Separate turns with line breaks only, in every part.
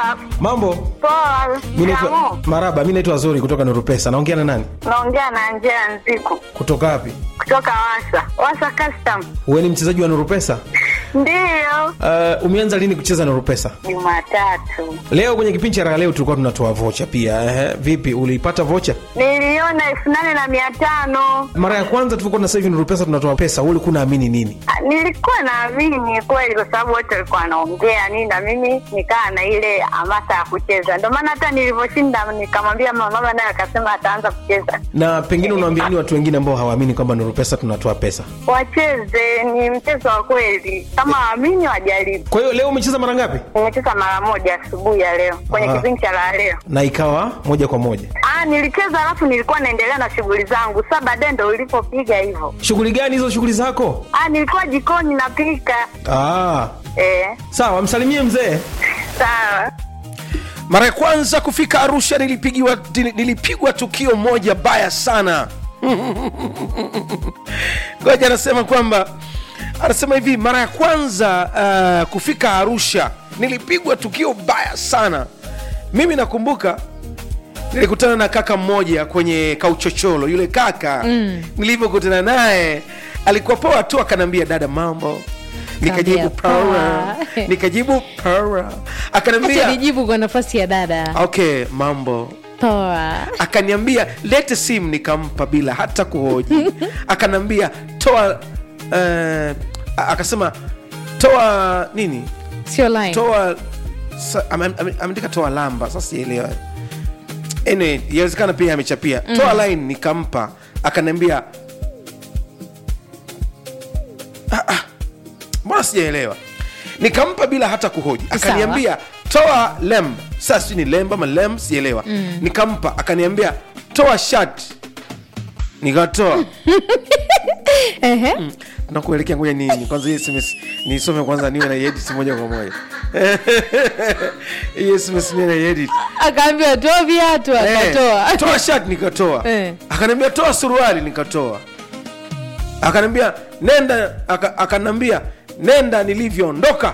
Poa.
Mambo?
Poa.
Mi naitwa
Shikamoo.
Maraba, mi naitwa Zuri kutoka Nuru Pesa. Naongea na nani?
Naongea na Angela Nziku
Kutoka wapi?
kutoka Wasa. Wasa Custom.
Wewe ni mchezaji wa Nuru Pesa?
Ndiyo.
Uh, umeanza lini kucheza Nuru Pesa?
Jumatatu.
Leo kwenye kipindi cha raha leo tulikuwa tunatoa vocha pia. Ehe, vipi uliipata vocha?
Niliona elfu nane na mia tano.
Mara ya kwanza tulikuwa na sasa hivi Nuru Pesa tunatoa pesa, wewe ulikuwa unaamini nini?
Ah, Nilikuwa naamini kweli kwa sababu wote walikuwa wanaongea nini na mimi nikaa na ile hamasa ya kucheza. Ndio maana hata nilivyoshinda nikamwambia mama, mama naye akasema ataanza kucheza.
Na pengine unawaambia nini watu wengine ambao hawaamini kwamba Nuru Pesa tunatoa pesa?
Wacheze, ni mchezo wa kweli. Kama waamini wajaribu.
Kwa hiyo leo umecheza mara ngapi?
Nimecheza mara moja asubuhi ya leo kwenye
Ah.
kipindi cha la leo.
Na ikawa moja kwa moja.
Ah, nilicheza alafu nilikuwa naendelea na shughuli zangu. Sasa baadaye ndo ulipopiga hivyo.
Shughuli gani hizo shughuli zako?
Ah, nilikuwa jikoni napika.
Ah,
Eh,
sawa, msalimie mzee.
sawa.
mara ya kwanza kufika arusha nilipigiwa nili- nilipigwa tukio moja baya sana ngoja anasema kwamba anasema hivi mara ya kwanza uh, kufika arusha nilipigwa tukio baya sana mimi nakumbuka nilikutana na kaka mmoja kwenye kauchocholo yule kaka mm. nilivyokutana naye alikuwa poa tu akanaambia dada mambo nikajibu
Kaambia,
power
poa.
nikajibu power
Acha
akanaambia
nijibu kwa nafasi ya dada
okay mambo
poa
akaniambia lete simu nikampa bila hata kuhoji akaniambia toa uh, akasema toa nini
sio line
toa sa- ame- ame- ameandika toa lamba sasa sielewa anyway yawezekana pia amechapia toa line nikampa akaniambia "Ah, ah, mbona sijaelewa nikampa bila hata kuhoji akaniambia toa lem sasa sijui ni lemba ama lem sielewa nikampa akaniambia toa shat nikatoa
Ehe.
nakuelekea ngoja nini kwanza hii sms nisome kwanza niwe na edit moja kwa moja hii sms niwe na edit
akaambiwa toa viatu akatoa
Eh, toa shirt nikatoa
Eh.
akaniambia toa suruali nikatoa akaniambia nenda aka- akaniambia nenda nilivyoondoka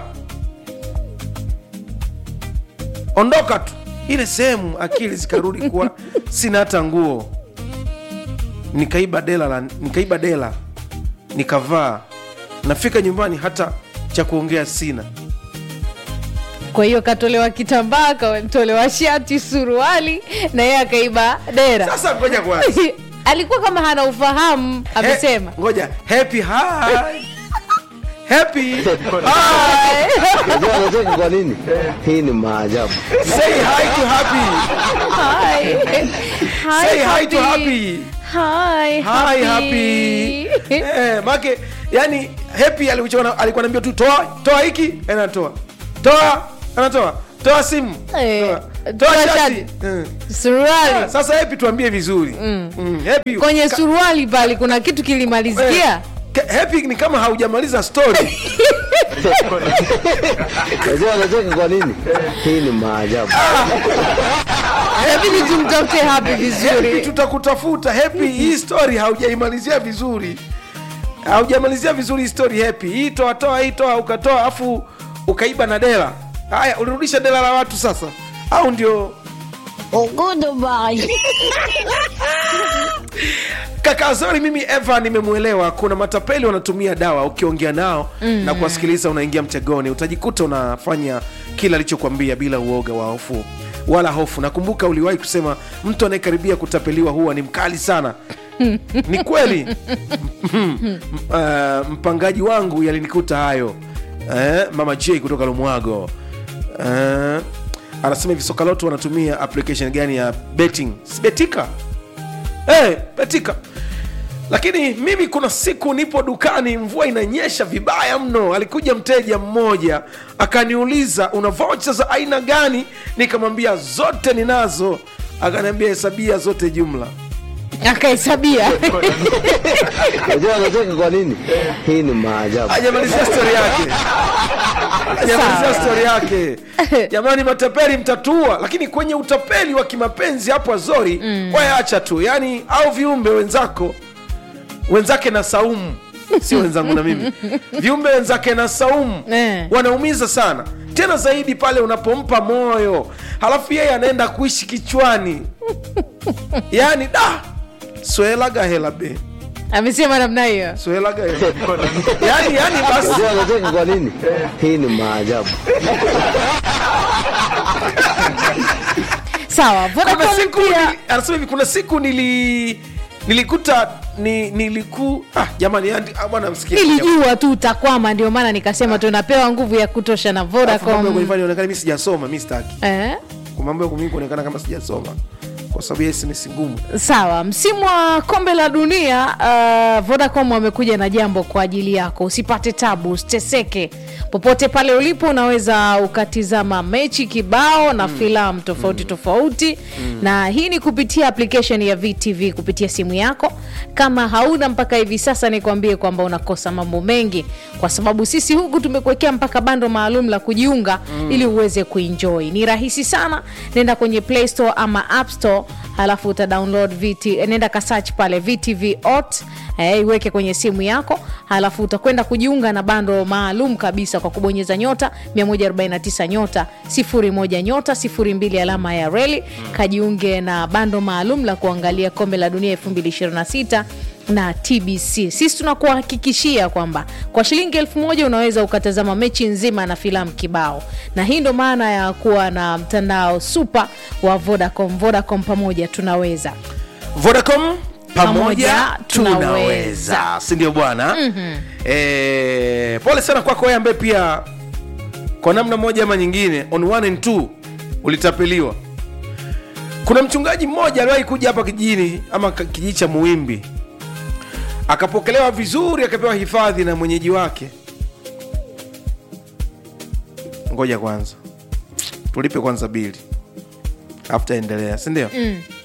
ondoka tu ile sehemu akili zikarudi kuwa sina hata nguo nikaiba dela la, nikaiba dela nikavaa nafika nyumbani hata cha kuongea sina
kwa hiyo katolewa kitambaa katolewa shati suruali na yeye akaiba dera
sasa ngoja kwanza
alikuwa kama hana ufahamu amesema
He- ngoja happy hi happy hi
Unajua anacheka kwa nini? Hii ni maajabu.
say hi to happy
Hi. Hi,
say hi to happy
Hi,
hi happy eh make yani happy alikuwa alikuwa anambia tu toa toa hiki anatoa toa anatoa toa simu
Eh,
toa,
toa
toa
shati.
shati Eh.
suruali
sasa happy tuambie vizuri mm. happy
kwenye
ka-
suruali pale kuna kitu kilimalizikia
Ka- happy ni kama haujamaliza story
Unajua anacheka kwa nini? Hii ni maajabu.
inabidi tumtafute hapi
happy
vizuri
tutakutafuta happy hii story haujaimalizia vizuri haujamalizia vizuri hii story happy hii toa toa hii toa ukatoa afu ukaiba na dela haya ulirudisha dela la watu sasa au ndio kaka zori mimi eva nimemwelewa kuna matapeli wanatumia dawa ukiongea nao mm. na kuwasikiliza unaingia mtegoni utajikuta unafanya kila alichokwambia bila uoga wa hofu wala hofu nakumbuka uliwahi kusema mtu anayekaribia kutapeliwa huwa ni mkali sana ni kweli M- uh, mpangaji wangu yalinikuta hayo eh, mama j kutoka lumwago eh, anasema hivi sokaloto wanatumia application gani ya betting Si betika hey, betika lakini mimi kuna siku nipo dukani mvua inanyesha vibaya mno alikuja mteja mmoja akaniuliza una vocha za aina gani nikamwambia zote ninazo akaniambia hesabia zote jumla
akahesabia
Unajua anacheka kwa nini? Hii ni maajabu.
hajamalizia stori yake hajamalizia
Sawa.
stori yake jamani matapeli mtatua lakini kwenye utapeli wa kimapenzi hapo azori mm. wayacha tu yani au viumbe wenzako wenzake na saumu sio wenzangu na mimi viumbe wenzake na saumu
Eh.
wanaumiza sana tena zaidi pale unapompa moyo halafu yeye anaenda kuishi kichwani yaani da swelaga hela be
amesema namna hiyo
swelaga hela yaani yaani basi
Unajua anacheka kwa nini? Hii ni maajabu.
sawa
kuna
Vodacom
siku
pia
nili- anasema hivi kuna siku nili nilikuta ni niliku ah, jamani yani, ah, bwana msikia
nilijua tu utakwama ndio maana nikasema tunapewa nguvu ya kutosha na
Alafu mambo ya
vodacom
kunifanya nionekane mimi sijasoma mi sitaki
eh?
Kwa mambo ya mimi kuonekana kama sijasoma kwa sababu ya SMS ngumu
sawa msimu wa kombe la dunia uh, vodacom wamekuja na jambo kwa ajili yako usipate tabu usiteseke popote pale ulipo unaweza ukatizama mechi kibao na mm. filamu tofauti mm. tofauti mm. na hii ni kupitia application ya vtv kupitia simu yako kama hauna mpaka hivi sasa nikwambie kwamba unakosa mambo mengi kwa sababu sisi huku tumekuwekea mpaka bando maalum la kujiunga mm. ili uweze kuenjoy ni rahisi sana nenda kwenye play store ama app store halafu uta download VT, nenda kasach pale vtv ot eh, iweke kwenye simu yako halafu utakwenda kujiunga na bando maalum kabisa kwa kubonyeza nyota 149 nyota 01 nyota 02 alama ya reli kajiunge na bando maalum la kuangalia kombe la dunia 2026 na tbc sisi tunakuhakikishia kwamba kwa shilingi elfu moja unaweza ukatazama mechi nzima na filamu kibao na hii ndo maana ya kuwa na mtandao supa wa vodacom vodacom pamoja tunaweza
vodacom pamoja
Pamoja tunaweza.
tunaweza sindio bwana mm-hmm. e, pole sana kwako wewe ambaye pia kwa namna moja ama nyingine on one and two ulitapeliwa kuna mchungaji mmoja aliwahi kuja hapa kijijini ama ka- kijiji cha muwimbi akapokelewa vizuri akapewa hifadhi na mwenyeji wake ngoja kwanza tulipe kwanza bili afu taendelea sindio mm.